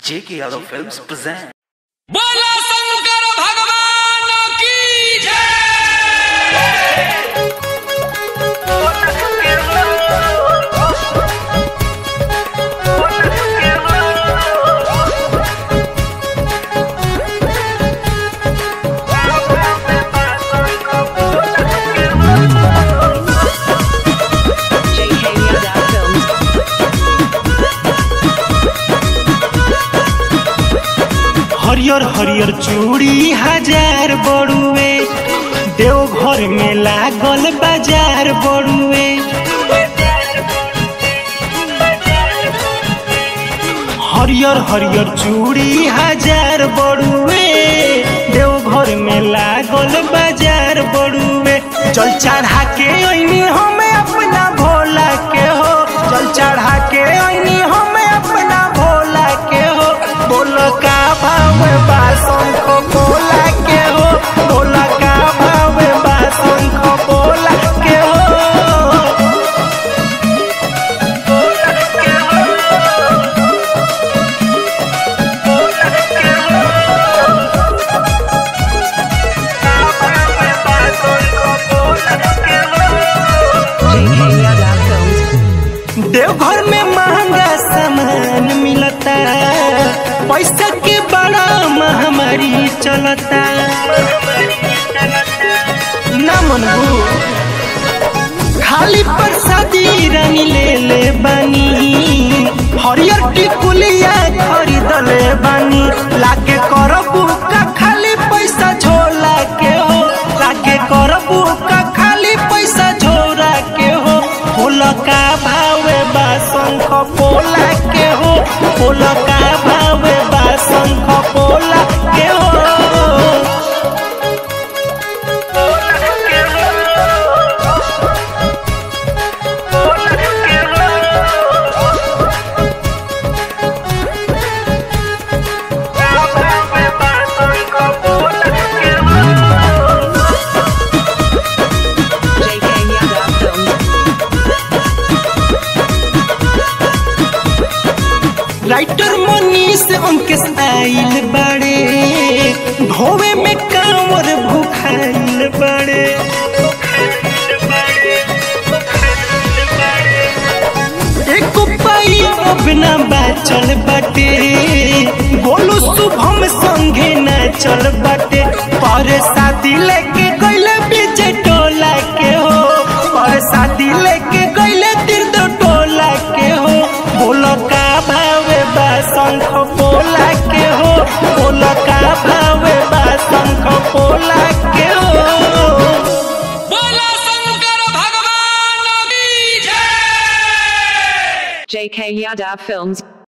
J.K. Yadav Films present. बोला शंकर भगवान की जय JK Yadav Films. हरियर हरियर चूड़ी हजार बड़ुए देवघर में लागल बाजार बड़ुए हरियर हरियर चूड़ी हजार बड़ुए देवघर में लागल बाजार बड़ुए जल चढ़ा के अइनी हमें अपना भोला के हो जल चढ़ा के अइनी हमें अपना भोला के हो बोल का भाव बासन को बोला के हो बोल का भाव बासन को बोला के हो JK Yadav Films. देवघर में महंगा सामान मिलता पैसा के बड़ा महामारी चलता ना मनबू खाली प्रसादी रानी ले ले बानी हरियर टिकुलिया खरीदले बानी लागे करबू का खाली पैसा झोला के हो लागे करबू का खाली पैसा झोरा के हो फूल का भावे बा शंख पोला के हो फूल का भावे बा शंख पोला के हो JK Yadav Films. Writer Manish Ankesh आइल बड़े धोवे में कांवर भूखाइल बड़े एक पाई अब ना बाचल बाटे बोलो शुभम संगे ना चल बाटे पर शादी लेके गइले बीच टोला के हो पर शादी लेके गइले तीर्थ टोला के हो बोलो का भावे बा शंख पोला के हो बोलो का भावे बा शंख पोला के हो बोला शंकर भगवान की जय JK Yadav Films.